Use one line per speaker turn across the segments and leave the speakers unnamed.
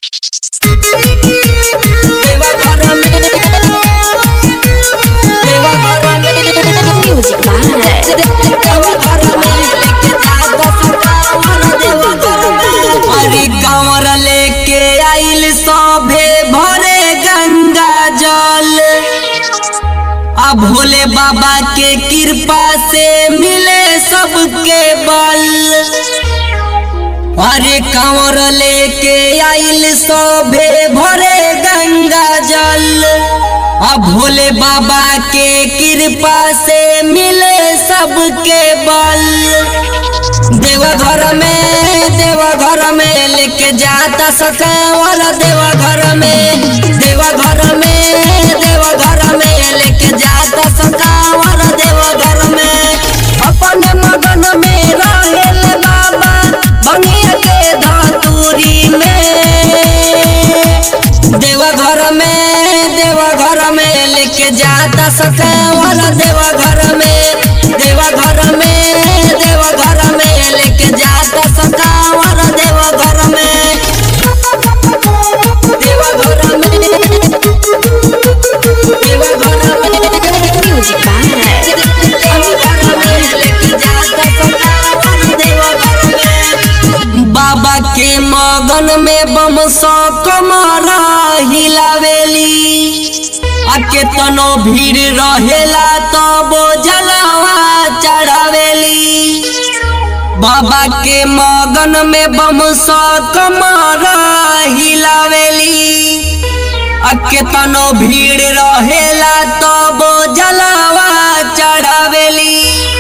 अरे कंवर लेके आइल सभे भरे गंगा जल आ भोले बाबा के कृपा से मिले सबके बल अरे कंवर लेके आइल सभे भरे गंगा जल आ भोले बाबा के कृपा से मिले सबके बल देवघर में देवघर में लेके जाता सकावल देवघर में देवघर में देवघर में लेके जाता सकावल देवघर में अपन मगन में रहेल बाबा बनिया के धतूरी में देवघर में देवघर में लेके जाता सकावल देवघर में देवघर में देवघर में लेके जाता सकावल देवघर में देवघर में देवघर में
Music by
देवघर में लेके जाता सकावल देवघर में बाबा के मगन में बम सौ कमरा हिलावेली आ केतनो भीड़ रहेला तब जलवा चढ़ावेली बाबा के मगन में बम सौ कमरा हिलावेली आ केतनो भीड़ रहेला तब जलवा चढ़ावेली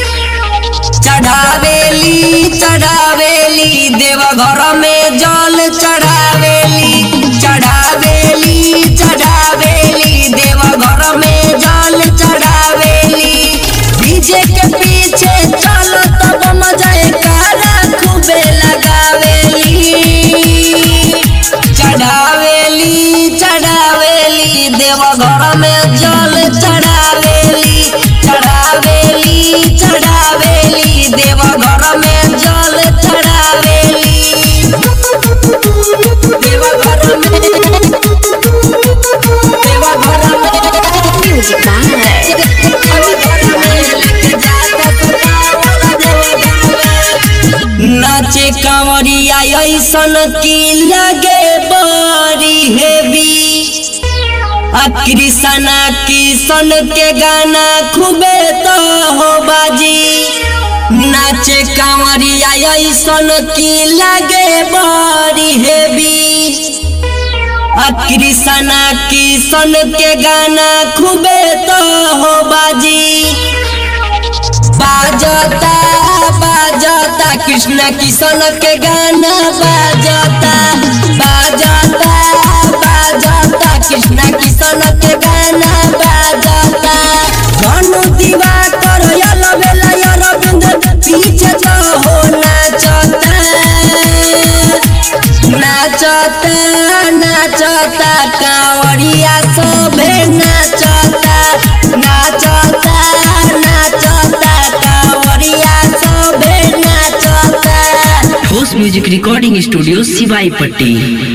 चढ़ावेली चढ़ावेली देवघर में जल चढ़ावेली चढ़ावेली चढ़ावेली देवघर में जल चढ़ावेली डीजे के पीछे चल तब मजा कारा खूबे लगावेली चढ़ावेली चढ़ावेली देवघर में जल चढ़ावेली चढ़ावेली चढ़ावेली देवघर में जल चढ़ावेली देवघर में देवघर में
Music by
नाचे कांवरिया ऐसन की लगे बड़ी हेवी आ कृष्णा किशन के गाना खूबे तो हो बाजी नाचे कांवरिया ऐसन की लगे बड़ी हेवी आ कृष्णा किशन के गाना खूबे तो हो बाजी बाजता बाजता कृष्ण किशन के गाना बाजता बाजता बाजता कृष्ण किशन के गाना बाजता धनु दीवा कर यल बेला यल बिंद पीछे तो हो नाचता नाचता नाचता कांवरिया सभे नाचता नाचता नाचता कांवरिया सभे नाचता
ठोस म्यूजिक रिकॉर्डिंग स्टूडियो सिवाई पट्टी